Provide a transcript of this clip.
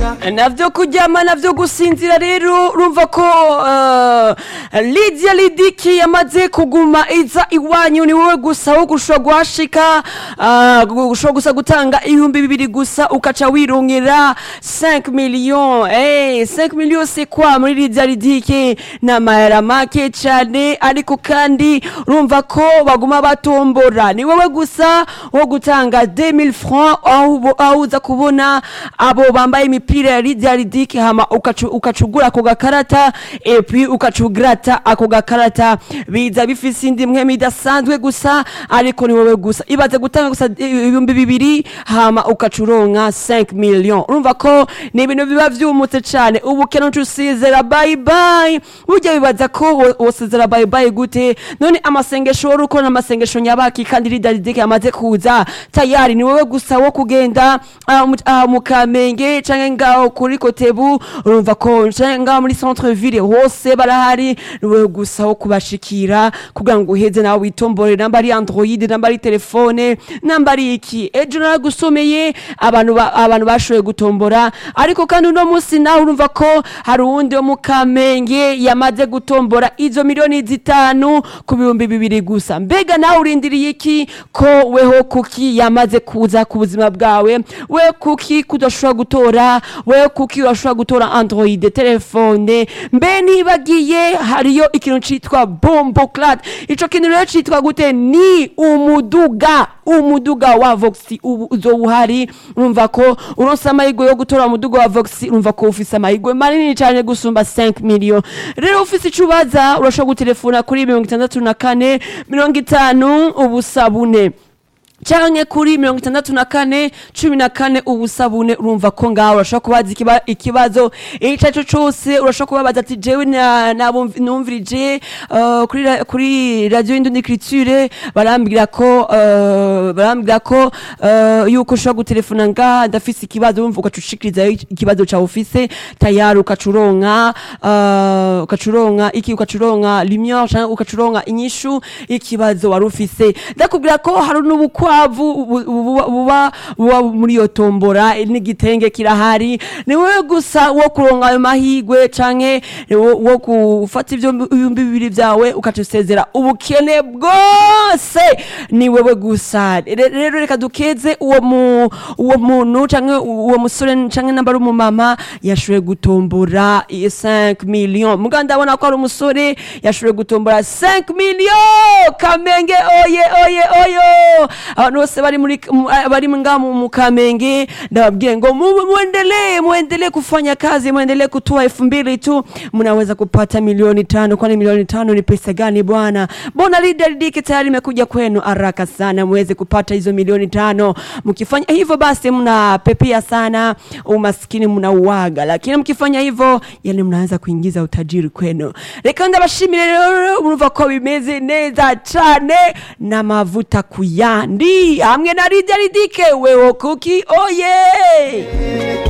navyo kuryama navyo gusinzira rero urumva ko uh, Lydia Lidiki yamaze kuguma iza iwanyu ni wowe gusa wo gushobora guhashika uh, gushobora gusa gutanga ibihumbi bibiri gusa ukaca wirongera 5 millions eh 5 millions c'est quoi muri Lydia Lidiki n'amahera make cane ariko kandi urumva ko baguma batombora ni wowe gusa wo gutanga 2000 francs aho ubo- aho uza kubona abo bambaye imipira ya Lydia Lidiki hama ukacu- ukacugura ako gakarata et puis ukacugrata ako gakarata biza bifise indi mpwemu idasanzwe gusa ariko ni wowe gusa ibaze gutanga gusa ibihumbi bibiri hama ukacuronka 5 millions urumva ko ni ibintu biba vyumutse cane ubu keno usizera bye bye burya bibaza ko wo- wosezera bye bye gute none amasengesho wari ukora amasengesho nyabaki kandi Lydia Lidiki yamaze kuza tayari ni wowe gusa wo kugenda ah, mu- ah, mu kamenge canke ngaho kuri kotebu urumva ko canke ngaho muri centre ville hose barahari ni wowe gusa wo kubashikira kugira ngo uheze nawe witombore namba ari android namba ari telefone namba ari iki ejo naragusomeye abantu ba- abantu bashoboye gutombora ariko kandi uno munsi nawe urumva ko hari uwundi wo mu kamenge yamaze gutombora izo miliyoni zitanu ku bihumbi bibiri gusa mbega nawe urindiriye iki ko weho kuki yamaze kuza ku buzima bwawe we kuki kudashobora gutora we kuki urashobora gutora android telefone mbe nibagiye hariyo ikintu citwa bombo clat ico kintu rero citwa gute ni umuduga umuduga wa voxi ubu uzowuhari urumva ko uronse amahirwe yo gutora umuduga wa voxi urumva ko ufise amahirwe manini cane gusumba 5 million rero ufise ico ubaza urashobora gutelefona kuri mirongo itandatu na kane mirongo itanu ubusa bune canke kuri mirongo itandatu na kane cumi na kane ubusabune urumva ko ngaho urashobora kubaza ikiba- ikibazo ico arico cose urashobora kubabaza ati jewe na- nabumv- numvirije uh, kuri ra- kuri radio y'indundi criture barambwira ko uh, barambwira ko uh, yuko ushobora gutelefona ngaha ndafise ikibazo wumva ugaca ushikirizayo ikibazo cawe ufise tayari ugaca uronka uh, ugaca uronka iki ugaca uronka lumiere canke ugaca uronka inyishu y'ikibazo wari ufise ndakubwira ko hari n'ubukwavu bu- bu- buba buba- buba muri iyo tombora n'igitenge kirahari ni wowe gusa wo kuronka ayo mahigwe canke wo wo gufata ivyo ibihumbi bibiri vyawe ukaca usezera ubukene bwose ni wewe gusa Re- rero reka dukeze uwo mu uwo muntu canke uwo musore canke namba ari umumama yashoboye gutombora iyo 5 million muga ndabona ko ari umusore yashoboye gutombora 5 million kamenge oye oye oyo abantu bose bari muri mu- bari nga mu mu kamenge ndababwiye ngo mu- muendelee muendelee kufanya kazi muendelee kutoa elfu mbili tu mnaweza kupata milioni tano kwani milioni tano ni pesa gani bwana mbona Lydia Lidiki tayari imekuja kwenu haraka sana muweze kupata hizo milioni tano mkifanya hivyo basi mnapepea sana umaskini mnauaga lakini mkifanya hivyo yani mnaanza kuingiza utajiri kwenu reka ndabashimire rero murumva ko bimeze neza cane n'amavuta kuyandi hamwe na Lydia Lidike wewo kuki oye